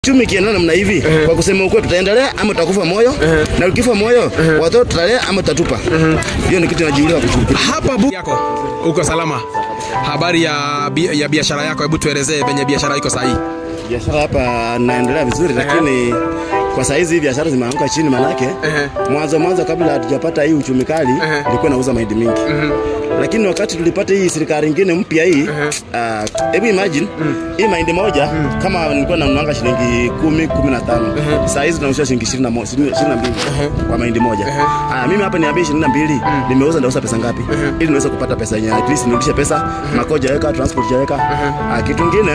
Chumi kienda namna hivi kwa kusema ukweli, tutaendelea ama tutakufa moyo na ukifa moyo watoto tutalea ama tutatupa. Hiyo ni kitu najiuliza kushukuru. hapa bu yako uko salama habari ya, bi- ya biashara yako hebu tuelezee venye biashara iko sahii Biashara hapa naendelea vizuri, lakini kwa saa hizi biashara zimeanguka chini, manake mwanzo mwanzo kabla hatujapata hii uchumi kali nilikuwa nauza mahindi mingi lakini wakati tulipata hii serikali ingine mpya hii ah, hebu imagine hii mahindi moja kama nilikuwa nanunuanga shilingi kumi kumi na tano saa hizi tunauzia shilingi ishirini na mo- ishirini na mbili kwa mahindi moja Aya, mimi hapa niambie ishirini na mbili nimeuza ndauza pesa ngapi ili niweze kupata pesa yenye at least nirudishe pesa mako jaweka transport jaweka Ah, kitu ingine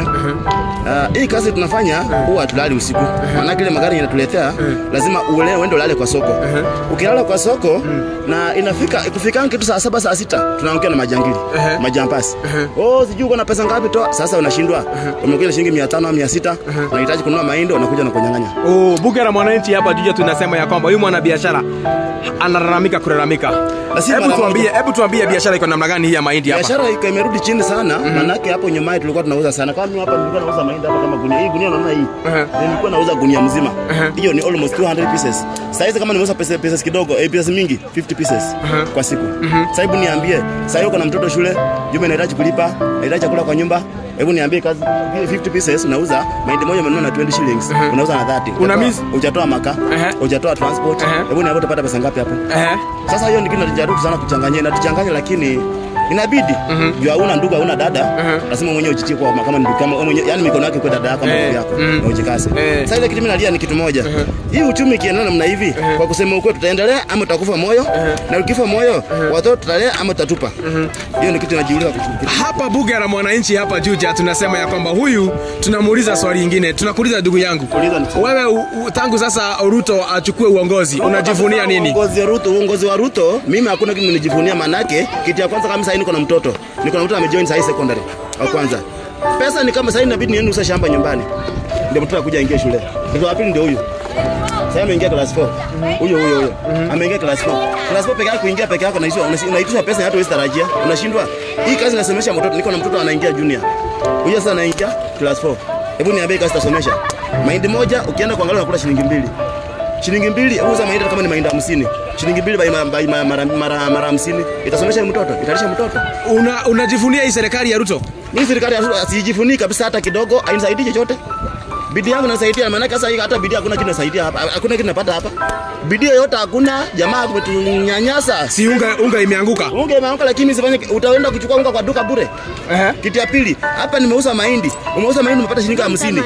ah, hii kazi tunafanya huwa hatulali usiku maanake ile magari yanatuletea lazima ule uende ulale kwa soko ukilala kwa soko na inafika kufika kitu saa saba saa sita tunaongea na majangili majampasi oh sijui uko na pesa ngapi toa sasa unashindwa umekuja na shilingi mia tano au mia sita unahitaji kununua mahindi unakuja na kunyang'anya oh, bunge la mwananchi hapa juja tunasema ya kwamba huyu mwanabiashara analalamika kulalamika Na si hebu mara tuambie moja. hebu tuambie biashara iko namna gani hii ya mahindi hapa biashara iko imerudi chini sana manake hapo nyumaye tulikuwa tunauza sana kama mimi hapa nilikuwa nauza mahindi hapa kama gunia hii gunia unaona hii nilikuwa nauza gunia mzima hiyo ni almost 200 pieces sasa hizi kama nimeuza pesa pesa kidogo eh, pesa mingi 50 pieces kwa siku sasa hebu niambie sasa hiyo kuna mtoto shule juma inahitaji kulipa inahitaji chakula kwa nyumba hebu niambie kazi vile 50 pieces unauza mahindi moja umenunua na 20 shillings unauza na 30 Una Hujatoa- miss- hujatoa maka Ehe. hujatoa transport Ehe. hebu niambie utapata pesa ngapi hapo Ehe. sasa hiyo ndio kinajaribu sana kuchanganya inatuchanganya lakini inabidi juu hauna ndugu hauna dada lazima mwenyewe ujitie kwa kama ndugu kama wewe mwenyewe yani mikono yake kwa dada yako kama Eh, ndugu yako mm. na ujikase Eh. sasa ile kitu mimi nalia ni kitu moja hii uchumi ikienda namna hivi kwa kusema ukweli tutaendelea ama tutakufa moyo na ukifa moyo watoto tutalea ama tutatupa hiyo ni kitu najiuliza kushukuru hapa bunge la mwananchi hapa juja tunasema ya kwamba huyu tunamuuliza swali ingine tunakuuliza ndugu yangu Uliza ni- wewe u, u, tangu sasa ruto achukue uongozi unajivunia nini Uongozi wa Ruto, uongozi wa Ruto, mimi hakuna kitu nijivunia, manake kitu ya kwanza kama sasa niko na mtoto, niko na mtoto amejoin sasa secondary wa kwanza. Pesa ni kama sasa inabidi niende usa shamba nyumbani, ndio mtoto akuja aingie shule. Mtoto wa pili ndio huyu sasa ameingia class 4 huyo huyo huyo ameingia class 4 class 4 peke yake kuingia peke yako unaishwa unaitisha pesa hata huwezi tarajia unashindwa hii kazi nasomesha mtoto niko na mtoto anaingia junior huyo sasa anaingia class 4 hebu niambie kazi tasomesha mahindi moja ukienda kuangalia unakula shilingi mbili shilingi mbili uza mahindi hata kama ni mahindi hamsini shilingi mbili by ma- by ma- mara mara mara hamsini itasomesha mtoto italisha mtoto Una, unajivunia hii serikali ya ruto mimi serikali ya Ruto sijifunii kabisa hata kidogo hainisaidii chochote bidii yangu nasaidia maanake sasa hii hata bidii hakuna kitu nasaidia hapa hakuna kitu napata hapa bidii yoyote hakuna jamaa kutunyanyasa si unga, unga imeanguka unge imeanguka lakini sifanye utaenda kuchukua unga kwa duka bure Ehe. kitu ya pili hapa nimeuza mahindi umeuza mahindi umepata shilingi hamsini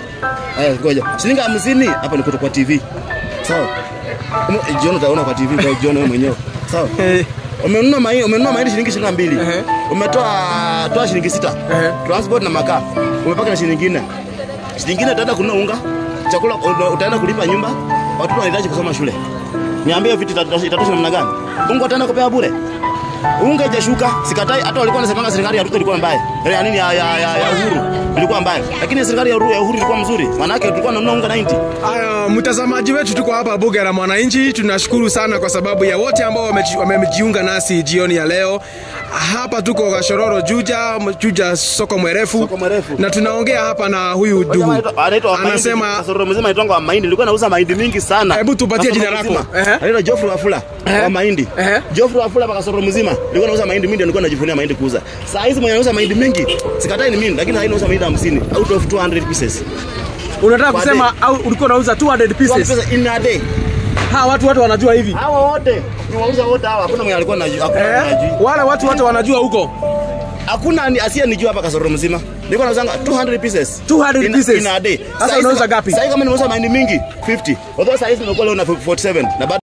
Eh, ngoja shilingi hamsini hapa niko kwa TV sawa Ume- jioni utaona kwa TV kwa jioni wewe mwenyewe sawa Eh. umenunua mahindi umenunua mahindi shilingi ishirini na mbili Ehe. umetoa toa shilingi sita Ehe. transport na makaa umepaka na shilingi nne shilingi nne utaenda kununua unga chakula uta- utaenda kulipa nyumba watoto wanahitaji kusoma shule niambie vitu itatosha itatosha namna gani unga utaenda kupewa bure unga ijashuka sikatai hata walikuwa wanasemanga serikali ya Ruto ilikuwa mbaya ya nini ya, ya, ya, ya Uhuru ilikuwa mbaya lakini serikali ya Uhuru, ya Uhuru ilikuwa mzuri maanake tulikuwa tunanunua unga 90 Aya, mtazamaji wetu tuko hapa bunge la mwananchi tunashukuru sana kwa sababu ya wote ambao wameji- wamejiunga nasi jioni ya leo hapa tuko Gashororo Juja Juja soko mwerefu, Soko Mwerefu. na tunaongea hapa na huyu Jamaa ndugu anaitwa- anaitwa wa mahindi, anasema kasoro mzima anaitwa wa mahindi nilikuwa nauza mahindi mingi sana Hebu tupatie Kasoro jina lako. mzima. Ehe. anaitwa Geoffrey Wafula Ehe. wa mahindi Ehe. Geoffrey Wafula kwa kasoro mzima nilikuwa nauza mahindi mingi nilikuwa najivunia mahindi kuuza saa hizi mwenye anauza mahindi mingi sikatai ni mimi lakini haina nauza mahindi 50 out of 200 pieces unataka Kwa kusema au ulikuwa unauza 200 200 pieces pieces in a day ha watu wote wanajua hivi hawa wote niwauza wote hawa hakuna mwenye alikuwa anajua hakuna mwenye eh? anajui wale watu wote wanajua huko hakuna ni- asiye nijua hapa kasoro mzima nilikuwa nauzanga 200 pieces 200 in, pieces. in a day Sasa Saa hizi- unauza ngapi? saa hizi kama nimeuza mahindi mingi 50 although saa hizi nimekuwa leo na 47 na bado